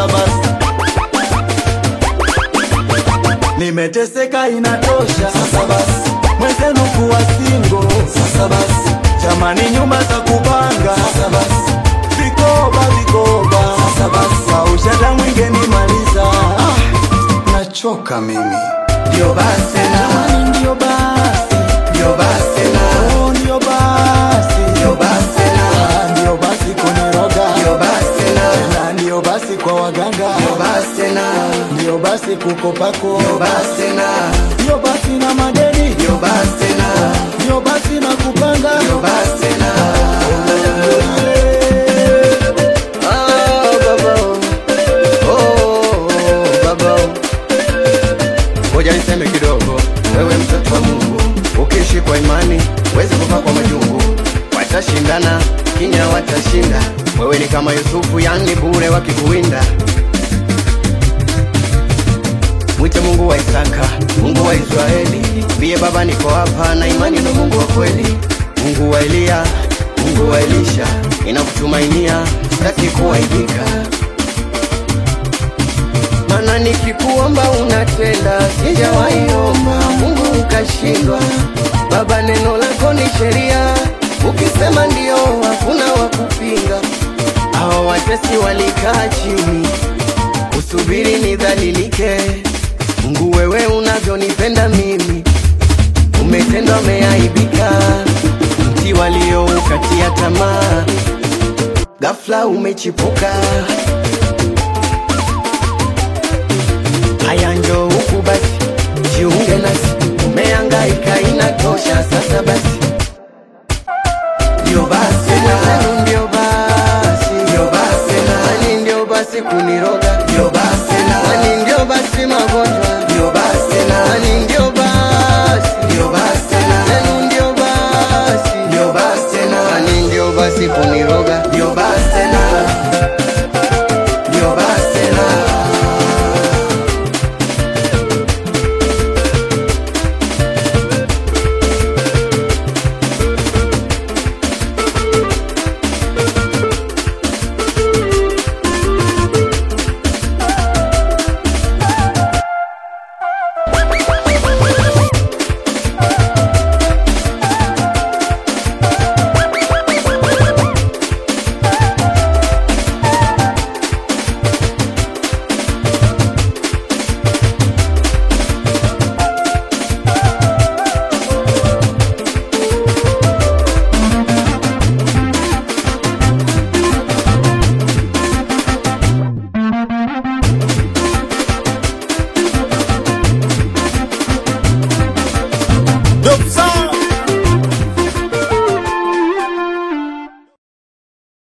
sasa basi nimeteseka inatosha sasa basi mwenzenu kuwa singo sasa basi jamani nyumba za kupanga sasa basi vikoba vikoba sasa basi aushata mwingenimaliza ah, nachoka mimi ndio basi na Jamani, ndio basi ndio basi na Oh, ndio basi ndio basi na Ah, ndio basi kuniroga ndio basi na na ndio basi kwa waganga ndio basi na ndio basi kukopako ndio basi na ndio basi na madeni ndio basi na ndio basi na kupanga ndio basi na Eh, Ah, baba. Oh, baba. Ngoja niseme kidogo, wewe mtoto wa Mungu, ukiishi kwa imani wezi kufa kwa majungu. Watashindana kinya, watashinda. Wewe ni kama Yusufu, yani bure wakikuwinda. Mwite Mungu wa Isaka, Mungu wa Israeli, mbie Baba, niko hapa na imani na Mungu wa kweli, Mungu wa Eliya, Mungu wa Elisha, ninakutumainia, sitaki kuaibika mana nikikuomba unatenda, sijawaiomba Mungu ukashindwa. Baba, neno lako ni sheria, ukisema ndio hakuna wa kupinga. Hawa watesi walikaa chini, usubiri nidhalilike. Mungu, wewe unavyonipenda mimi, umetendwa, umeaibika. Mti walioukatia tamaa, ghafla umechipuka. Haya njoo huku basi, jiunge nasi, umehangaika inatosha sasa basi. Ndio basi na ndio basi, ndio basi na ani ndio basi kuniroga, ndio basi na ani ndio basi magonjwa, ndio basi na ani ndio basi, ndio basi na ani ndio basi, ndio basi na ani ndio basi kuniroga, ndio basi na ndio basi na Dope sound